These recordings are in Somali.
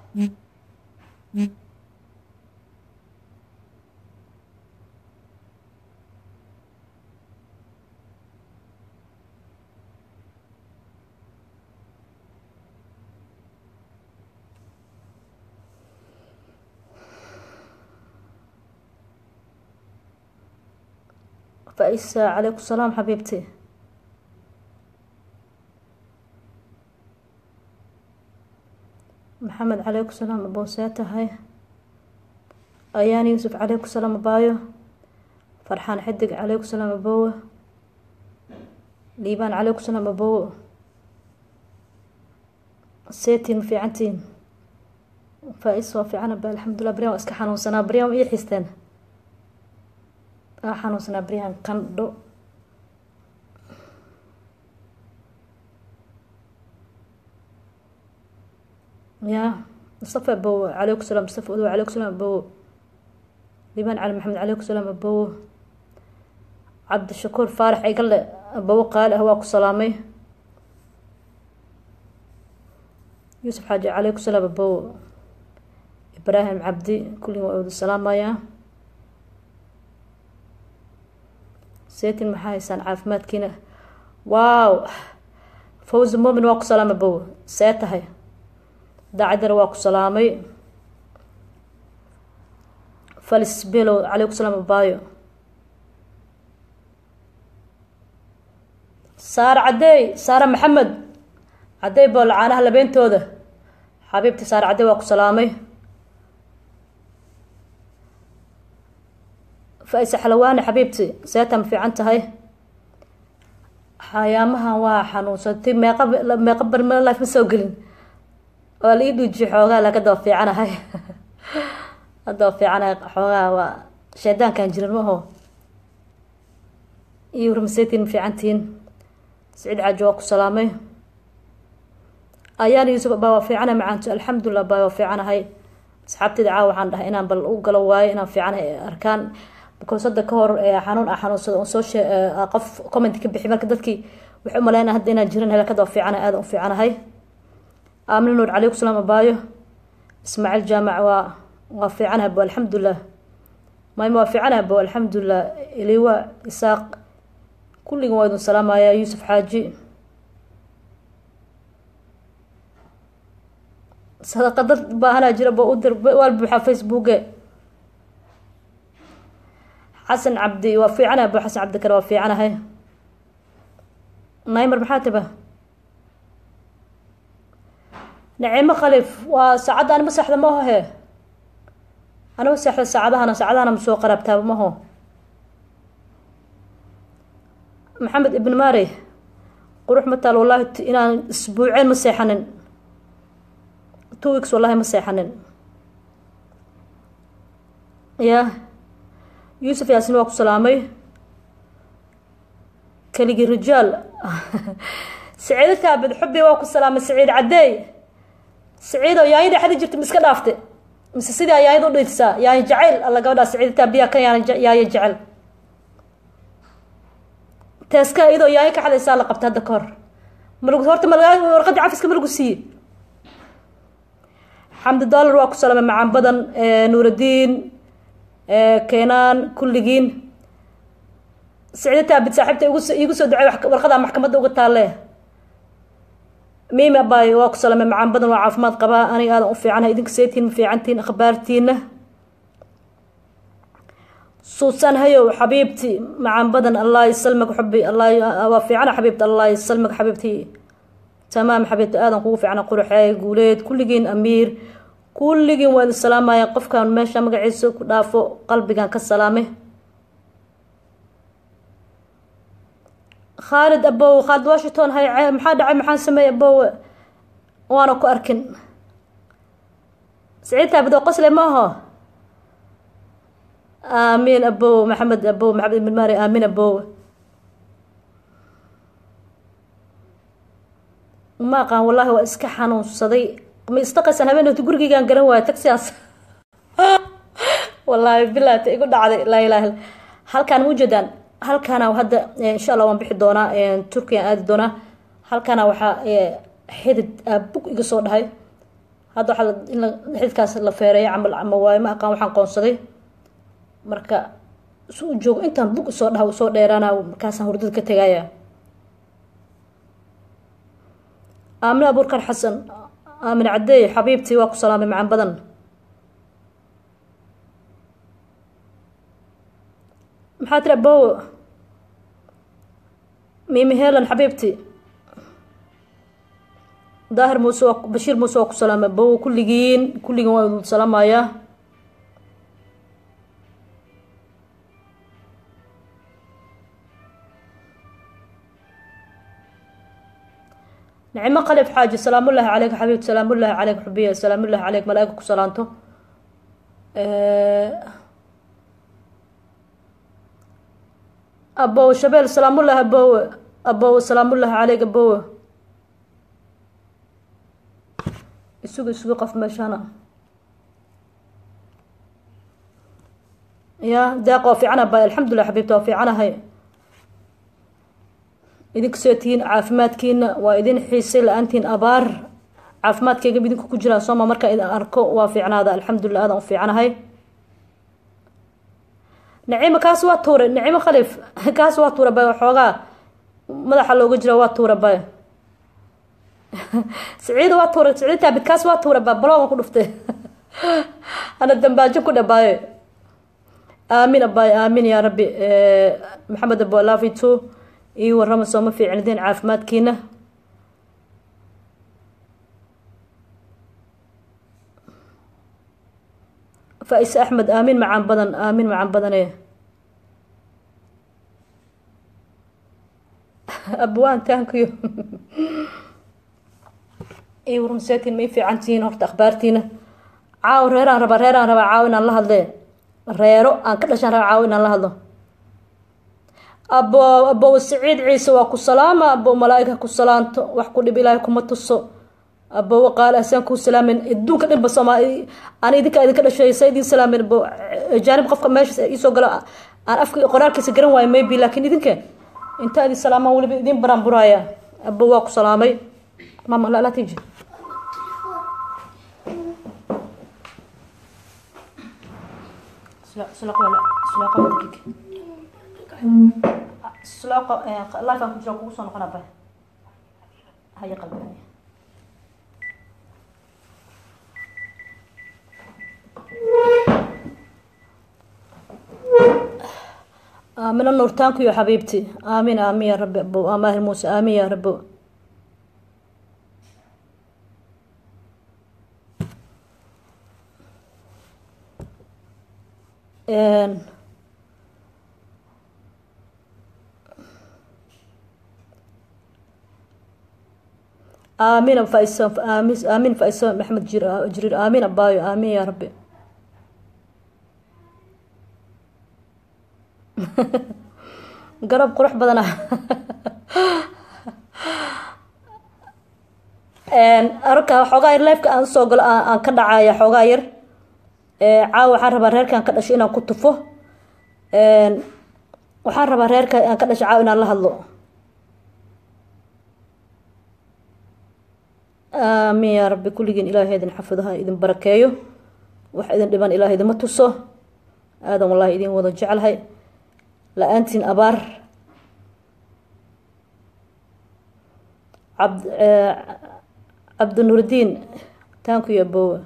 فايسة عليكم السلام حبيبتي محمد عليكم السلام أبو سيتا هاي أيان يوسف عليكم السلام أبايو فرحان حدق عليكم السلام أبوه liibaan calaykum salaam abowo seetiin ma fiicantiin faa-is waa fiicana ba alxamdulilah baryan waa iska xanuunsanaa baryan ii xisteen aa xanuunsanaa baryahan qandho ya mustafa abowo calaykum salaam mustafa odow calaykum salaam abowo liibaan cali maxamed calaykum salaam abowo cabdishakuur faarax igale abowo qaali ah waa ku salaamay yuusuf xaaji calaykum salaam abowo ibraahim cabdi kulligin waa wada salaamayaa seetin maxaa haysaan caafimaadkiina waaw fawzi momin waa ku salaam abowo see tahay daacadana waa ku salaamay falis below calaykum salaam abaayo saare cadeey saare maxamed cadeey boo lacaanaha labeentooda xabiibti saare cadeey waa ku salaamay fa-ise xalawaani xabiibti seeta ma fiican tahay xayaamahan waa xanuunsatay meeqa meeqa barme life ma soo gelin waa la ii dhuujiye xoogaa laakiin hadda waa fiicanahay hadda waa fiicanahay xoogaa waa shaydaankan jirin maho iyo warmaseetiin ma fiicantihiin saciid caaji waa ku salaamay ayaan yuusuf baa waa fiicana macaanto alxamdulilah baa waa fiicanahay asxaabteyda caawa waxaan dhahay inaan bal u galo waayo inaan fiicanahay arkaan because hadda ka hor xanuun ah xanuunsada on soo shee qof comment ka bixi marka dadkii waxay umaleynaa hadda inaan jiran helakada waa fiicanahay aada u fiicanahay aamina nuur calaykum salaam abaayo ismaaciil jaamac waa waa fiicanahay bo alxamdulilah mayma waa fiicanahay bo alxamdulilah iliwa isaaq kulligin waa idin salaamayaa yuusuf xaaji sadaqa dad baahanaa jira bo u dir waal buuxaa facebooke xasan cabdi waa fiicanahay bo xasan cabdi kale waa fiicanahay naymar maxaa tiba naciimo khalif waa saacadda anima seexda maho he anima seexda saacadahana saacadahana ma soo qaraabtaaba maho maxamed ibn mari qurux ma taal wallahi inaan isbuuceen ma seexanin two weeks wallahi ma seexanin ya yuusuf yaasin waa ku salaamay keligii rijaal saciido kaabid xubbi waa ku salaamay saciid cadeey saciido yaanyo dhexdi jirta ma iska dhaafte mise sidaa yaanyada u dhiidsaa yaanyo jacayl alla gabadhaa saciida taabiyaa kan yaan yaanyo jecel teeska iyadoo yaanyo ka xadaysaa la qabta hadda ka hor malgu horta malgaa warqadii cafiska malagu siiye xamdi dollar waa ku salaamay macaan badan nuuraddiin keenaan kulligiin saciido taabid saaxiibta igu iigu soo ducey warqadaa maxkamadda uga taalle miimi abay waa ku salaamay macaan badan waa caafimaad qabaa aniga aadan u fiicanahay idinka seetiin ma fiicantiin akhbaartiina suusan hayow xabiibti macaan badan allah isalmag xubi allah waa fiicana xabiibti allah isalmag xabiibti tamaam xabiibti aadan kugu fiicana quruxeey guuleed kulligiin amiir kulligiin waa idin salaamaya qofkan meesha magaciisa ku dhaafo qalbigan ka salaame khaalid abow khaalid washington hay maxaa dhacay maxaan sameeyey abowe waana ku arkin saciid taabid oo qosle ma aho aamiin abow maxamed abow maxamed ibn mari aamiin abow ma aqaan wallahi waa iska xanuunsaday ma istaqaysan habeen hota gurigeygaan garan waayo tagsigaas wallaahi bilata igu dhacday laa ilaha halkaan ma ujeedaan halkaana hadda insha allah waan bixi doonaa turkiyan aadi doonaa halkaana waxaa xidid bug iga soo dhahay hadda waxaa in xididkaas la feereeyo camal ama waayo ma aqaan waxaan qoonsaday marka si u joogo intaan bug usoo dhaha usoo dheeraana markaasaan hurdada ka tegaya aamine abuurkar xasan aamine cadeey xabiibtii waa ku salaamay macaan badan maxaa tiri abow mimi helan xabiibti daahir muuse waa bashiir muuse waa ku salaamay abow kulligiin kulligiin waa idin salaamayaa nicmo qalib xaaji salaamullaahi caleyk xabiibti salaamullaahi caleyk xubiya salaamullaahi caleyk malaaika ku salaanto abow shabeel salaamullaahi abowe abow salaamullaahi caleyk abowe isugu isugu qof meeshaana ya deeq waa fiicana ba alxamdulilah xabiibta waa fiicanahay idinka soo tihiin caafimaadkiina waa idin xiisay la-aantiin abaar caafimaadkeyga idinku ku jiraa sooma markaa idin arko waa fiicnaada alxamdulilah aadan u fiicanahay nacimo kaas waa tuure nacimo khalif kaas waa tuura bay waxoogaa madaxa looga jira waa tuura bay siciida waa tuura siciida taabid kaas waa tuura ba baloogan ku dhuftay ana dambaajin ku dhabaaye aamin abaaye aamin yaa rabbi maxamed abo love two ii warama sooma fiicnideen caafimaadkiina faa-ise axmed aamin macaan badan aamin macaan badane abwaan taankiyo ii warmaseetiin ma ii fiican tihiin horta akhbaartiina caaw reeraan rabaa reeraan rabaa caaw inaan la hadlee reero aan ka dhashaan rabaa caaw inaan la hadlo abo abow saciid ciise waa ku salaama abow malaaika ku salaanto wax ku dhib ilaahay kuma tuso abow qaale asaan kuu salaamen adduunka dhanba soomaali aan idinka idinka dhashay sa idin salaamen abo jaanib qofka meesha iisoo galo aan afka qoraalkiisa garan waayo maybe laakiin idinka intaa idin salaamaan weliba idin baraan buraaya abow waa ku salaamay mama la la tiji sulaaqo lifean ku jira kugu soo noqona ba haya qalbi haya aamina nuurtaanku iyo xabiibti aamin aamin ya rabbi abo amaahir muuse aamin ya rabbo aamin fais aamin aamin faiso maxamed jir jiriir aamin abaayo aamin ya rabbi garab qurux badan ah arka xoogaa yar leefka aan usoo galo aan ka dhacaya xoogaa yar caawa waxaan rabaa reerka aan ka dhasho inaan ku tufo waxaan rabaa reerka aan ka dhasho caawa inaan la hadlo aamin yaa rabbi kulligiin ilaahay idin xafidaha idin barakeeyo wax idin dhiban ilahay idinma tuso aadan wallahi idin wada jeclahay la-aantiin abaar cabd cabdinuurdiin taanku iyo abowa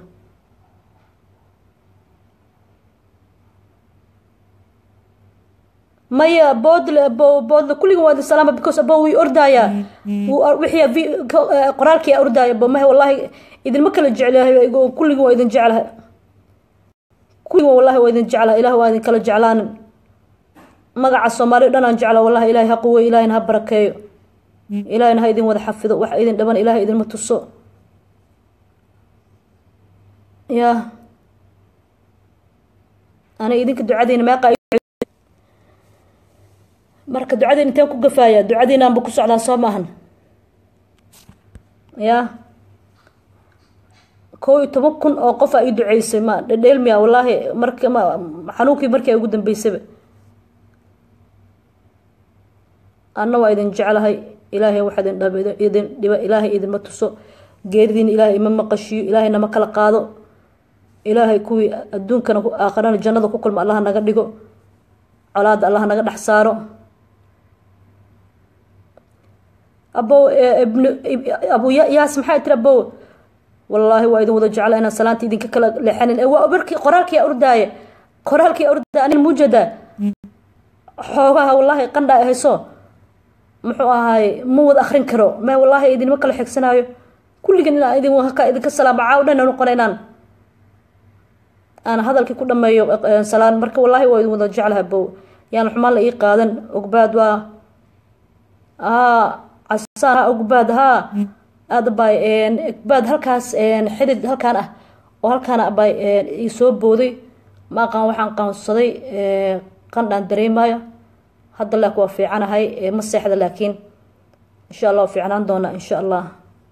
maya boodle bo boodle kulligan waa idin salaama because abo wii ordaayaa wixii qoraalkii ordaaya bo mahe wallahi idinma kala jeclahay kulligan waa idin jeclahay kulligan wallahi waa idin jeclahay ilaah waa idin kala jeclaanin magaca soomaali dhan aan jecla wallahi ilahay ha quwey ilahayna ha barakeeyo ilahayna ha idin wada xafido wax idin dhaban ilahay idinma tuso ya ana idinka ducadeyna meeqa marka ducadeyn inteen ku gafaaya ducadeynaanba ku socdaa soo maahan ya kow iyo toban kun oo qof aa ii duceysay ma dhedheelmiya wallaahi mark ma xanuunkii markii ay ugu dambeysaba anna waa idin jeclahay ilaahay wax idin dhab idin dhiba ilaahay idinma tuso geeridiina ilaahay ima maqashiyo ilaahay nama kala qaado ilaahay kuwii adduunkana aakhirana jannada ku kulma allaha naga dhigo colaada allaha naga dhex saaro abow ibn abu yaas maxay tiri abow wallaahi waa idin wada jecla inaan salaanta idinka kala leexanin waa barkii qoraalkii ordaaye qoraalkii ordaaya anin mujada xoogaha wallaahi qandha ay hayso muxuu ahaay ma wada akrin karo me wallaahi idinma kala xigsanaayo kulligan inaan idin haka idinka salaamo caaw dhan noqona inaan aan hadalkii ku dhameeyo salaan marka wallaahi waa idin wada jeclaha bow yaan xumaan la ii qaadan ogbaad waa casaan ogbaad haa aada bay ogbaad halkaas xidid halkaan ah oo halkaana bay ii soo booday ma aqaan waxaan qaansaday qandhaan dareemaayo hadda laak waa fiicanahay ma seexda laakiin insha allah waa fiicnaan doonaa insha allah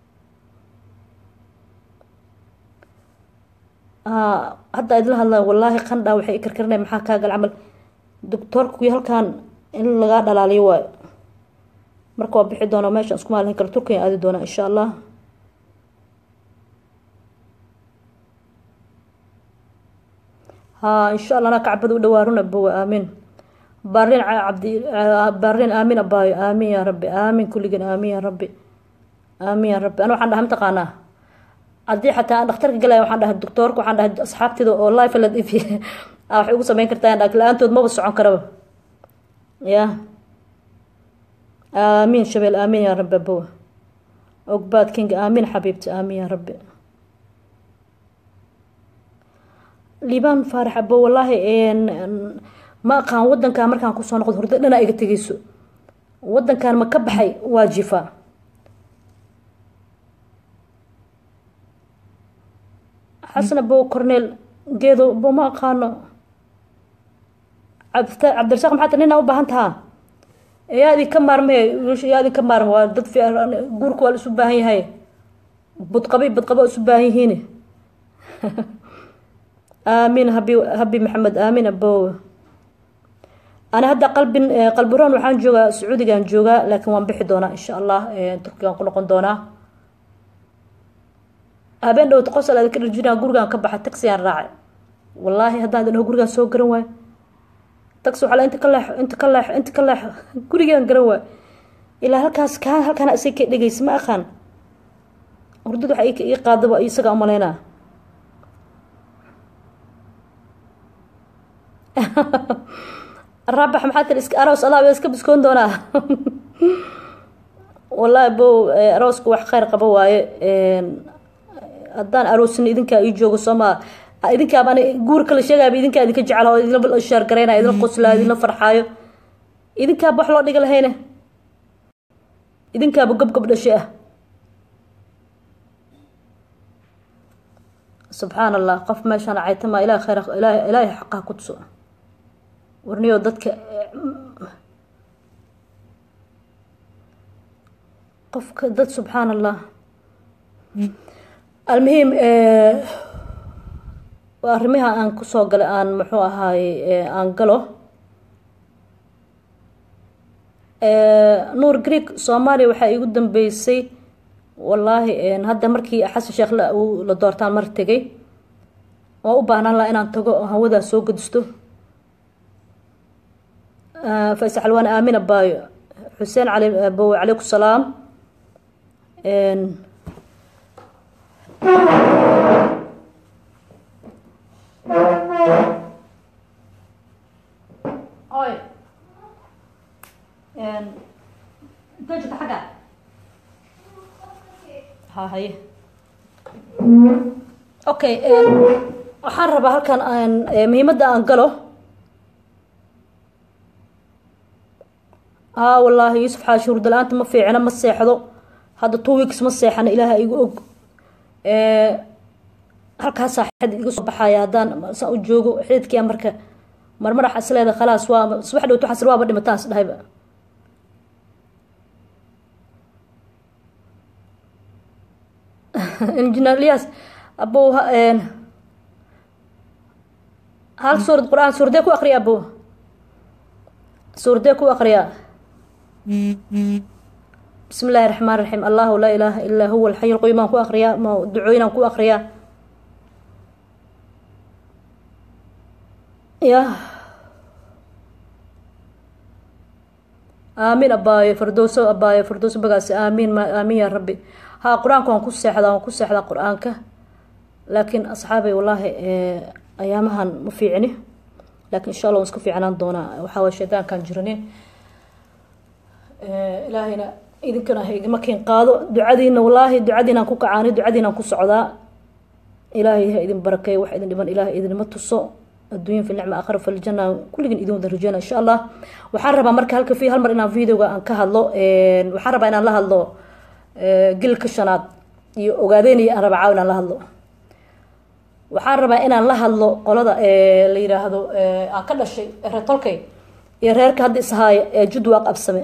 hadda idla hadlaa wallaahi qandhaa waxay i karkarinay maxaa kaagal camal doctoorka halkaan in lagaa dhalaaliyo waayo marka waa bixi doonaa meeshaan isku maalin kale turkiya aadi doonaa insha allah ها إن شاء الله أنا كعبد ودوارون أبو آمين بارين عبدي بارين آمين أباي آمين يا ربي آمين كل جن آمين يا ربي آمين يا ربي أنا وحنا هم تقانا عدي حتى أنا اخترت قلا وحنا الدكتور وحنا أصحابتي ذو والله فلد في أو حيقول سمين كرتان لكن لا أنتوا ما بس عن كرب يا آمين شبيل آمين يا رب أبو عقبات كينج آمين حبيبتي آمين يا ربي liibaan faarax abo wallaahi ma aqaan wadankan markaan kusoo noqdo hurdo dhana iga tegeyso wadankan ma ka baxay waa jifa xasan abo corneel geedo bo ma aqaano cabdirasaaq maxaa tii nina u baahan tahaa yaa idinka maarme yaa idinka maarme waa dad guurka waa la isu baahan yahay budqabi budqaba isu baahan yihiin آمين هبي هبي محمد آمين أبو أنا هدا قلب قلب رون وحان جوجا سعودي كان جوجا لكن وان بحي دونا إن شاء الله تركيا نقول نقول دونا هبين لو تقصل هذا كل جنا جورجان كبح تاكسي راعي والله هدا هذا جورجان سو قرن تاكسو على أنت كلاح أنت كلاح أنت كلاح جورجان قرن إلى هالكاس كان هالكان أسيك دقيس ما أخان وردود حقيقة يقاضب يسقى أمالينا الرابح محات الاسك أروس الله بيسك بسكون دونا والله بو أروسك wax khayr qaba waaye haddaan aroosin idinkaa ii joogo sooma idinkaaba guurka la sheegayaba idinkaa idinka jeclaa idinla shaar garaynaya idinla qoslaayo idinla farxaayo idinkaaba wax loo dhiga lahayne idinkaaba gobgob dhashe ah subxaan allah qof meeshaan caytama ilaah khayr ilaahay xaqaha ku tuso warniyo dadka qofka dad subxaan allah almuhiim arrimaha aan kusoo galay aan muxuu ahaay aan galo nuur greek soomaaliya waxaa igu dambeysay wallaahi hadda markii xasan sheekh la doortaan mar tegay waa u baahnaan laha inaan tago oo hawadaa soo gadisto fays xalwaan aamin abaayo xuseen cali abowe calaykum salaam oy intee jirta xagga ha haye okay waxaan rabaa halkan aan muhiimadda aan galo haa wallaahi yuusuf xaashi hurdala-aanta ma fiicna ma seexdo hadda two weeks ma seexana ilaaha igu og halkaasaa xid iga soo baxaya haddaan saan u joogo xididkia marka marmar waxaa isleeda khalaas waa subax dhowto xasir waaba dhimataan is dhahayba injineer elias abow hal suurad qur-aan suurdee ku akriya abow suurdee ku akriyaa bismi illaahi raxmaan raxiim allahu laa ilaaha illaa huwa alxayu lquyuum aan ku akriyaa ma ducooyin aan ku akriyaa ya aamiin abaayo fardowso abaayo fardowso bagaasi aamiin ma aamiin yaa rabbi haa qur-aanka waan ku seexdaa waan ku seexdaa qur-aanka laakiin asxaabay wallaahi ayaamahan ma fiicni laakiin insha allah waan iska fiicnaan doonaa waxaa waye shaydaankaan jiranin ilaahayna idinkana ha igama keen qaado ducadiina wallaahi ducadiinaan ku kacaani ducadiinaan ku socdaa ilaahay ha idin barakeey wax idin dhiban ilaahay idinma tuso adduunya fi nicma aakhira filjana kulligin idin wada rajeyna insha allah waxaan rabaa marka halka fi hal mar inaan videoga aan ka hadlo waxaan rabaa inaan la hadlo gilka shanaad iyo ogaadeynaya aan rabaa caaw inaan la hadlo waxaan rabaa inaan la hadlo qolada la yiraahdo aan ka dhashay reer tolkay iyo reerka hadda ishaaya ee judwaaq absame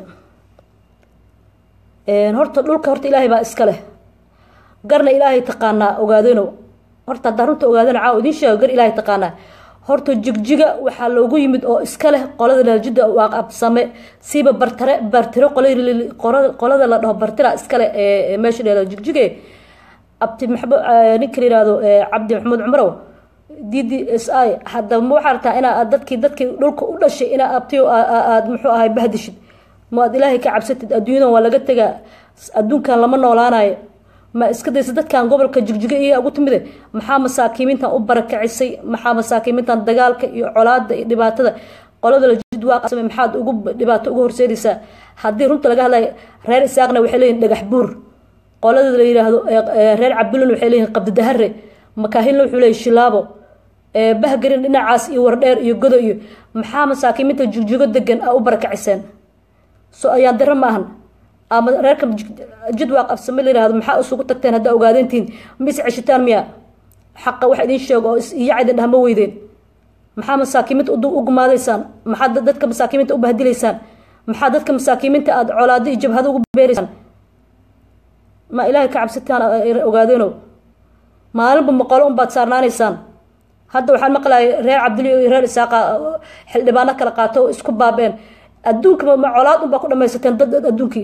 horta dhulka horta ilaahay baa iska leh garna ilaahay taqaanaa ogaadeno horta haddaa runta ogaadeno caaw idiin sheego gar ilaahay taqaanaa horta jigjiga waxaa loogu yimid oo iska leh qolada laljida waaq absame siiba bartare bartiro qolada la dhaho bartira iskale ee meesha dheelo jigjige abti maxbo ninka la yihahdo cabdi maxamuud cumarow d d s i hadaba ma waxaa rabtaa inaa dadkii dadkii dhulka u dhashay inaa abtiyo aad muxuu ahay bahdishid ma aad ilaahay ka cabsatid adduunyadan waa laga tegaa adduunkan lama noolaanayo ma iska daysa dadkan gobolka jigjiga iyo ugu timide maxaa masaakiimiintan u barakacisay maxaa masaakiimiintan dagaalka iyo colaada iyo dhibaatada qolada lajid waaqasame maxaad ugu dhibaato ugu horseedaysaa haddii runta laga hadlayo reer isaaqna waxay leeyihin dhagax buur qolada la yiraahdo reer cabdulin waxay leeyihin qabdidahare makaahilna wuxuu leeyahy shilaabo bahgarin dhinacaas iyo wardheer iyo godo iyo maxaa masaakiimiinta jigjigo degan a u barakaciseen so ayaan daro ma ahan ama reerka jidwaaq absame la yirahdo maxaa isugu tagteen haddaa ogaadeyntiin ma is ceshitaan miya xaqa wax idin sheego oo iyaca idin dhahma weydeen maxaa masaakiimiinta u gumaadaysaan maxaa dadka masaakiimiinta u bahdilaysaan maxaa dadka masaakiimiinta aada colaado iyo jabhado ugu beeraysaan ma ilaahay ka cabsitaan ogaadeeno maalinba maqolo unbaad saarnaanaysaan hadda waxaan maqlayay reer cabdili iyo reer isaaqa xildhibaano kala qaato oo isku baabeen adduunka ma colaad unbaa ku dhamaysateen dad adduunkii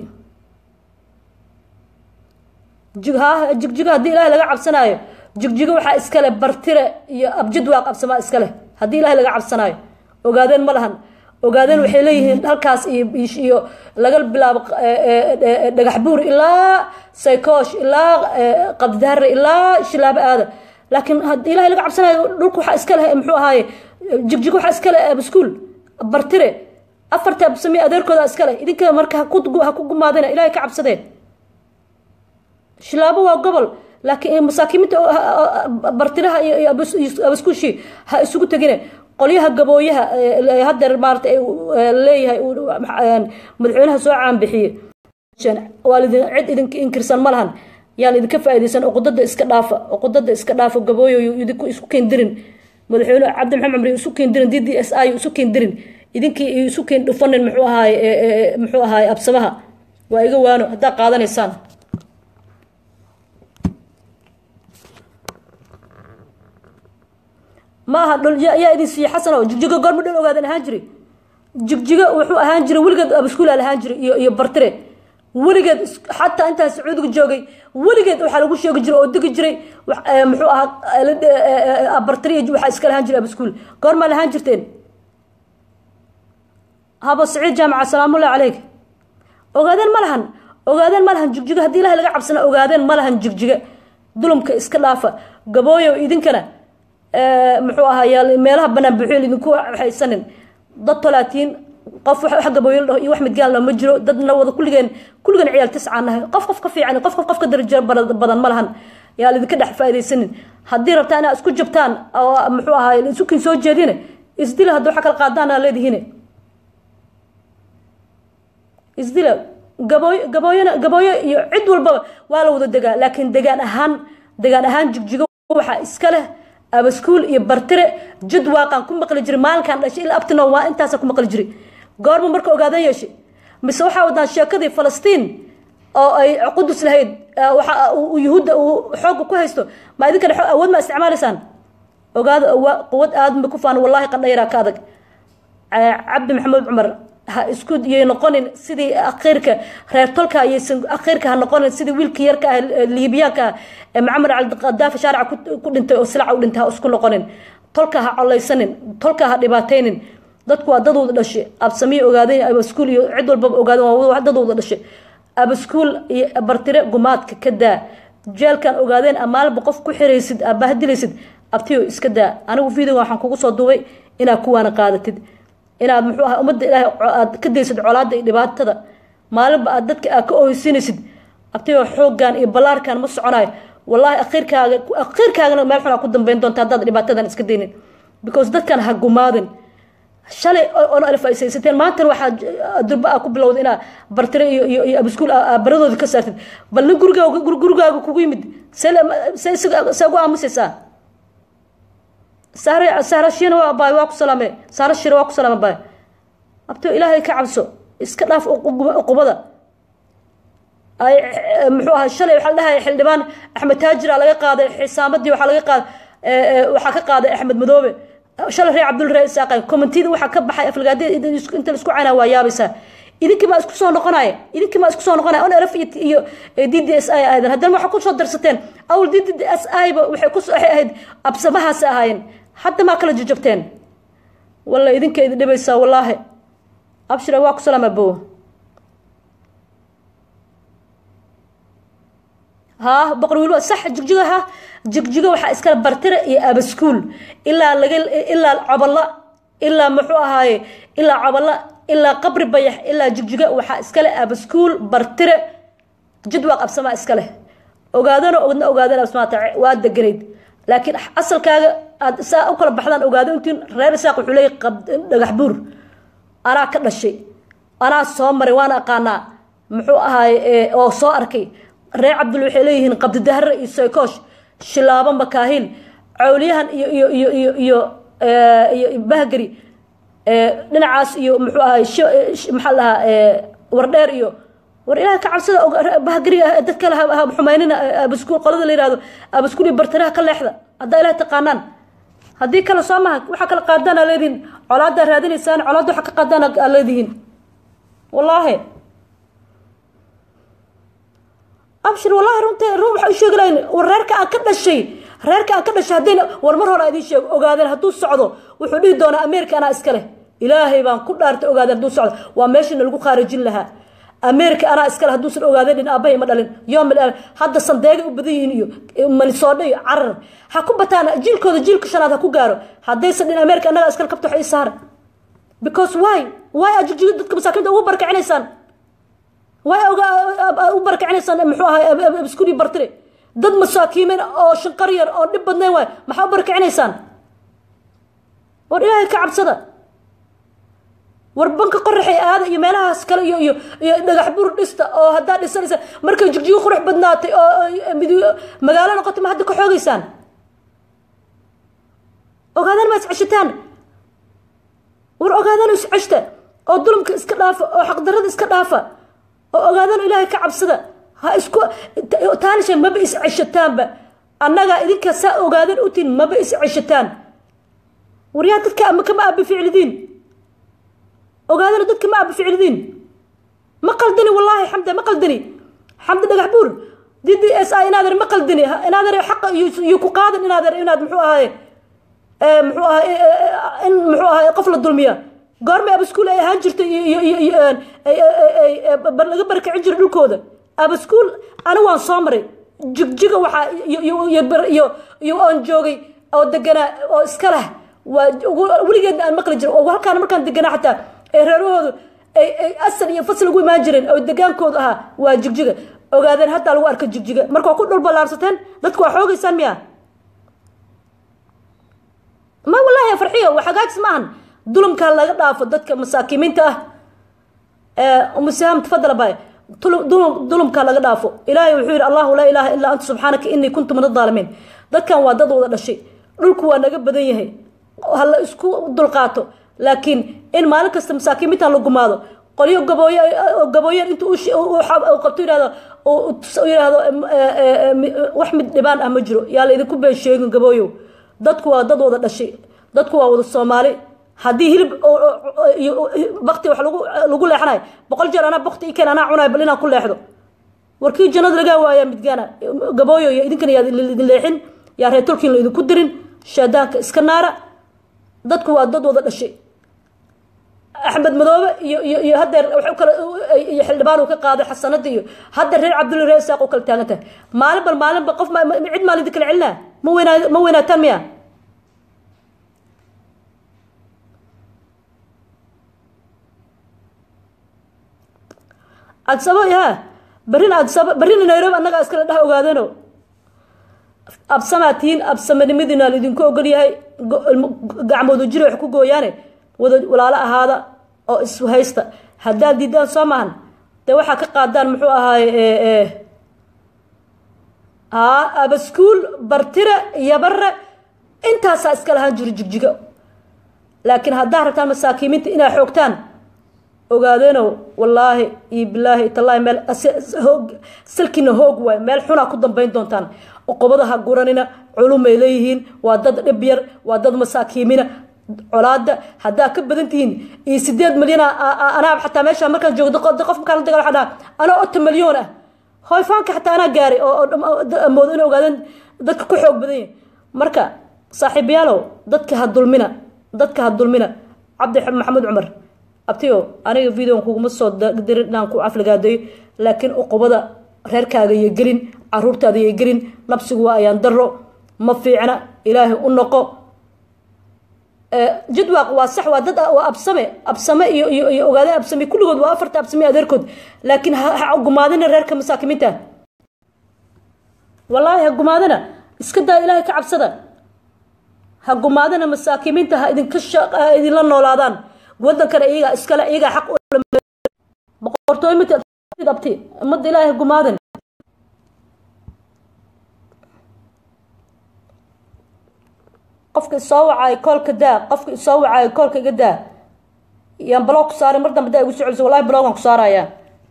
jigjigo haddii ilaahay laga cabsanaayo jigjigo waxaa iskale bartire iyo abjadwaaq absamaa iskale haddii ilaahay laga cabsanaayo ogaadeen ma lahan ogaadeen waxay leeyihiin halkaas iyo laga bilaabo dhagax buur ilaa saykoosh ilaa qabdidaare ilaa shilaabo aada laakiin haddii ilahay laga cabsanayo dhulka waxaa iska leh muxuu ahaaye jigjigo waxaa iska leh abskuul bartire afarta absame adeerkooda iska leh idinka marka ha ku gumaadeen ilahay ka cabsadeen shilaabo waa gobol laakiin masaakiimiinta bartiraha iyo abaskuushi ha isugu tegine qolyaha gabooyaha hadeer maarata leeyahay madaxweynaha soo caanbixiye waa lidin cid idinka inkirsan ma lahan yaan idinka faaideysan oqodada iska dhaafa oqodada iska dhaafa gabooyo idinku isku keendirin madaxweyne cabdi maxamed cumri isu keendirin d d s i isu keendirin idinkii isu keen dhufanin muxuu ahaay muxuu ahaay absamaha waa iga waano haddaa qaadanaysaan ma aha dhul yaa idin siiye xasan oo jigjigo goorma dhul ogaadan ahaan jiri jigjigo wuxuu ahaan jiray weligeed abaskuula lahaan jiray iyo iyo bartire weligeed xataa intaan sacuudiga joogay weligeed waxaa lagu sheegi jiray oo degi jiray muxuu ahaa bartire waxaa iska lahaan jiray abaskuul goormaa lahaan jirteen habo saciid jaamaca salaamullahi caleyk ogaadeen ma lahan ogaadeen ma lahan jigjigo haddii ilahay laga cabsana ogaadeen ma lahan jigjiga dulumka iska dhaafa gabooyo idinkana muxuu ahaay meelaha banaan buuxyeel idinku haysanin dad talaatiin qof wax gabooyl iyo wax midgaan lama jiro dadna wada kulligeen kulligeen ciyaal tiscaan nahay qof qof ka fiican qof qof qof ka darajo badan ma lahan yaa lidinka dhex faaidaysanin haddii rabtaa inaa isku jabtaan oo muxuu ahaay isukin soo jeedine isdila hadda waxa kala qaadaana leedihiine isdila gabooy gabooyona gabooyo iyo cid walbaba waa la wada degaa laakiin degaan ahaan degaan ahaan jigjigo waxaa iska leh abaskuul iyo bartire jid waaqaan ku maqli jiray maalinkaan dhashay ilaa abtino waa intaasa ku maqli jiray goorma marka ogaadan yeeshay mise waxaa wadaan sheekadii falastiin oo ay qudus lahayd waxa yuhuudda uu xoogga ku haysto ma idinkana awood ma isticmaalaysaan ogaada quwad aadma ku faan wallahi qandhayraa ka adag cabdi maxamed cumar ha isku yay noqonin sidii akhiirka reer tolka ayaysan akhiirka ha noqonin sidii wiilkii yarka ah liibiyaanka ah ee macamar cabdiqadaafi shaarica ku dhintay oo silaca u dhintay ha isku noqonin tolka ha colaysanin tolka ha dhibaataynin dadku waa dadooda dhashay absamiye ogaadeen abaskuul iyo cid walbaba ogaadeen waa dadooda dhashay abaskuul iyo bartire gumaadka ka daa jeelkan ogaadeen amaalba qof ku xiraysid aabahadilaysid abtiyo iska daa anigu videoga waxaan kugu soo duubay inaad kuwaana qaadatid inaad muxuu ahaa ummadda ilaahay aad ka daysid colaadda iyo dhibaatada maalinba aad dadka aad ka oheysinaysid abtiyo xooggan iyo ballaarkan ma soconayo wallaahi akhiirkaaga akhiirkaagana meel xun aa ku dambeyn doonta haddaad dhibaatadan iska daynin because dadkan ha gumaadin shalay oona alfaysaysateen maantana waxaa durba aa ku bilowda inaa bartire iyo iyo iyo abiskuul baradooda ka saartid bal nin gurigaaga gurigaaga kugu yimid see see ugu aamusaysaa sahre sahra shiina waa baay waa ku salaame sahra shira waa ku salaame baay abto ilaahay ka cabso iska dhaaf uqubada ay muxuu ahaa shalay waxaa la dhahaya xildhibaan axmed taajira laga qaaday xisaamadii waxaa laga qaaday waxaa ka qaaday axmed madoobe shalay reer cabdul ree isaaqay commentida waxaa ka baxay aflagaadi inta la isku caynaa waa yaabaysaa idinkii baa isku soo noqonaya idinkii baa isku soo noqonaya on rf iyo d d s i ahaydeen haddana waxaa kusoo darsateen awl d d s i ba waxay ku waxay ahayd absamahaasi ahaayeen hadda maa kala jajabteen walla idinka idin dhibaysaa wallaahi abshira waa ku salaama bow ها بقر ويلو صح جigjigaha jigjiga waxaa iskala bartire iyo abaskuul ilaa laga ilaa caballa ilaa muxuu ahaaye ilaa caballa ilaa qabri bayax ilaa jigjiga waxaa iskale abaskuul bartire jidwaa qabsamaa iskale ogaadana ogna ogaadana absamaata waa deganayd laakiin asalkaaga aad saa u kala baxdaan ogaado intiin reer isaaq wuxuu leeyahy dhagax buur anaa ka dhashay anaa soo maray waana aqaanaa muxuu ahaaye oo soo arkay reer cabdul waxay leeyihiin qabdidahre iyo soykoosh shilaabo makaahiil cawliyahan iyo iyo iyo iyo iyo iyo bahgari dhinacaas iyo muxuu ahay maxaa lahaa wardheer iyo war ilaha ka cabsada bahgari dad kale xumaynina abaskuul qolada la yihahdo abaskuul iyo bartiraha ka leexda haddaa ilaah taqaanaan haddii kale soo maha waxaa kala qaadaan aa leedihiin colaadaa raadinaysaan colaadda waxaa ka qaadaan aa leedihiin wallaahi abshir wallahi runta run waxa u sheegi lahayn war reerka aan ka dhashay reerka aan ka dhashay haddayna war mar hore idiin sheego ogaadeen hadduu socdo wuxuu dhihi doonaa america anaa iska leh ilaahay baan ku dhaartay ogaadeen hadduu socdo waa meeshana lagu khaarijin lahaa america anaa iska leh hadduusan ogaadeen dhin aabbahay ma dhalin yoomil hadda sandeegay u badan yihiin iyo manisoodho iyo carar ha ku bataan jiilkooda jiilka shanaad ha ku gaaro haddaysan dhin america annagaa iskale kabta wax ii saara because why why aad jigjiga dadka masaakiinta ugu barakicinaysaan way u barakicinaysaan muxuu ahaa iskuli bartire dad masaakiimin oo shanqar yar oo dhib badnayn waay maxaa u barakicinaysaan war ilaahay ka cabsada war banka qoraxay aada iyo meelahaas kale iyo iyo iyo dhagax buur dhista oo haddaa dhisanaysa markay jigjigo qurux badnaatay oo mid magaalo noqotay ma hadda ka xoogaysaan ogaadaan ma isceshataan war ogaadaan isceshta oo dulumka iska dhaafa oo xaqdarada iska dhaafa oo ogaadaan ilaahay ka cabsada ha isku taanisha maba is ceshataanba annagaa idinka saa ogaadan utiin maba is ceshataan waryaa dadka ama kama aabi ficlidiin ogaadana dadka ma aabi ficlidiin ma qaldani wallaahi xamda ma qaldani xamda dhagax buur d d s i inaader ma qaldani inaader xaqa iyo ku qaadan inaader inaad muxuu ahaye muxuu ahay in muxuu ahay qof la dulmiya goorma abaskuul ay ahaan jirtay laga barakicin jiray dhulkooda abaskuul ani waan soo maray jigjiga waxaa iyo oon joogay oo deganaa oo iska leh waa weligeedna aan maqli jiray oo halkaan markaan deganaa xataa ee reerahoodu ay asal iyo fasal ugu imaan jireen oo degaankoodu ahaa waa jigjiga ogaadeen haddaa lagu arka jigjiga marka waa ku dhul ballaarsateen dadku waa xoogaysaan miya ma wallahi farxiyo waa hagaajis maahan dulumkaa laga dhaafo dadka masaakiimiinta ah umusaham tafadala bay dulumkaa laga dhaafo ilaahay wuxuu yidhi allahu laa ilaaha illaa anta subxaanaka inii kuntu min adaalimiin dadkan waa dad wada dhashay dhulku waa naga badan yahay ha la isku dulqaato laakiin in maalin kasta masaakiimiintan la gumaado qolyo gabooye gabooyeen intuu qabto yihahdo yihahdo wax mid dhibaan ah ma jiro yaa la idinku been sheegin gabooyow dadku waa dad wada dhashay dadku waa wada soomaali haddii hilib bakti wax lagu lagu leexanayo boqol jeer anaa bakti ikeen anaa cunayo bal inaan ku leexdo warkii jannada lagaa waayaa midgaana gabooyo iyo idinkana yaa idin leexin yaa reetolkiin la idinku dirin shaadaanka iska naara dadku waa dad wada dhashay axmed madoobe iyo iyo iyo hadeer waxu kale iyo xildhibaan uu ka qaaday xasanada iyo haddeer reer cabdulla reer isaaq u kala taagan tahay maalin bal maalinba qof cid maalin kala celinaa ma weynaa ma weynaataan miya adsabo ha barina adsabo barina nairobi annagaa iskala dhex ogaadano absamaa tihiin absamanimadiina laidinku ogol yahay gacmoodu jiri wax ku gooyaane wada walaalo ahaada oo ishaysta haddaad diidaan soo maahan dee waxaa ka qaadaan muxuu ahaay haa abaskuul bartire iyo bare intaasaa iska lahaan jiro jigjigo laakiin haddaa rabtaan masaakiimiinta inaa xoogtaan ogaadeeno wallaahi iyo bilaahi tallaahi meel hoog salkiina hoog waay meel xunaa ku dambayn doontaan oqobada ha guranina culumay leeyihiin waa dad dhib yar waa dad masaakiimina colaada haddaa ka badan tihiin iyo sideed milyan anaa xataa meesha markaan joogdo qof markaan la dagal waxaa dhaha anaa ota milyoon ah hoyfaanka xataa anaa gaaray oo moodo inay ogaadeen dadka ku xoog badan yahin marka saaxiibayaalow dadka ha dulmina dadka ha dulmina cabdi maxamed cumar abtiyo aniga videon kuguma soo dirin inaan ku afligaadeeyo laakiin uqubada reerkaaga iyo gelin caruurtaada iyo gelin nabsigu waa ayaan daro ma fiicna ilaahay u noqo jadwaaq waa sax waa dad waa absame absame iyo iyo iyo ogaade absame kulligood waa afarta absame adeerkood laakiin ha gumaadina reerka masaakimiinta wallaahi ha gumaadina iska daa ilaahay ka cabsada ha gumaadina masaakimiinta ha idinka ha idinla noolaadaan wadankana iyagaa iskale iyagaa xaq boqortooy abti ummadda ilaahay gumaadin qofka isoo wacaayo koolka daa qofka isoo wacaayo koolka iga daa yaan blog ku saaray mar dambe daa igu soo celiso wallahi blogan ku saaraya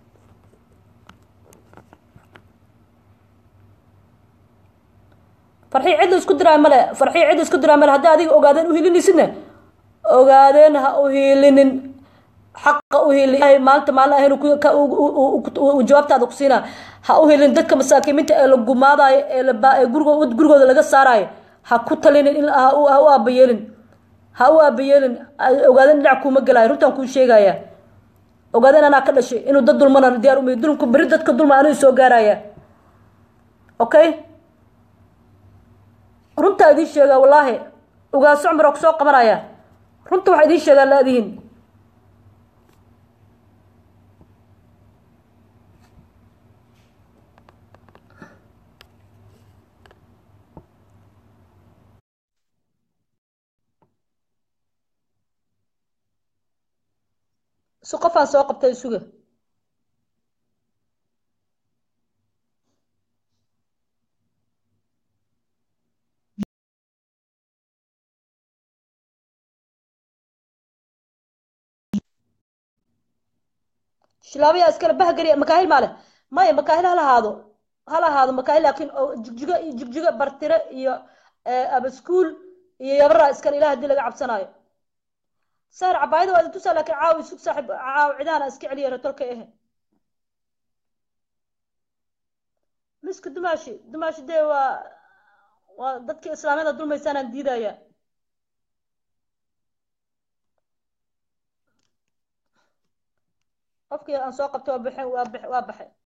farxii cidla isku diraa male farxii cidla isku diraa male haddii adiga ogaadeen uhiilinaysidna ogaadeen ha uhiilinin xaqa uhili maalinta maalin ahayn jawaabtaada ku siina ha uhilin dadka masaakiimiinta ee la gumaadayo ee ee gurigooda laga saarayo ha ku talinin in ha u aabayeelin ha u aabayeelin ogaadeen dhinac kuuma gelayo runtaan kuu sheegaya ogaadeen anaa ka dhashay inuu dad dulmana diyaar umay dulmku beri dadka dulma anuu soo gaaraya okay runtaa idiin sheegaa wallaahi ogaaso cumar oo kusoo qabanaya runta waxaa idiin sheegaa laadihiin si qofaan soo qabtay isuga shilaabaya iskale bahgariya makaahil maale maya makaahil hala ahaado hala ahaado makaahil laakiin jigjigo iyo jigjigo bartire iyo abaskuul iyo yabara iskale ilaah haddii laga cabsanaayo saar cabaayada waa idin tusaa laakiin caawi isug saaxib caawi cidaana iska celiya ratolka ehe miska dumaashi dumaashi dee waa waa dadkii islaamiyada dulmaysaanaan diidaya qofkii aan soo qabtay waa baxay waa baxay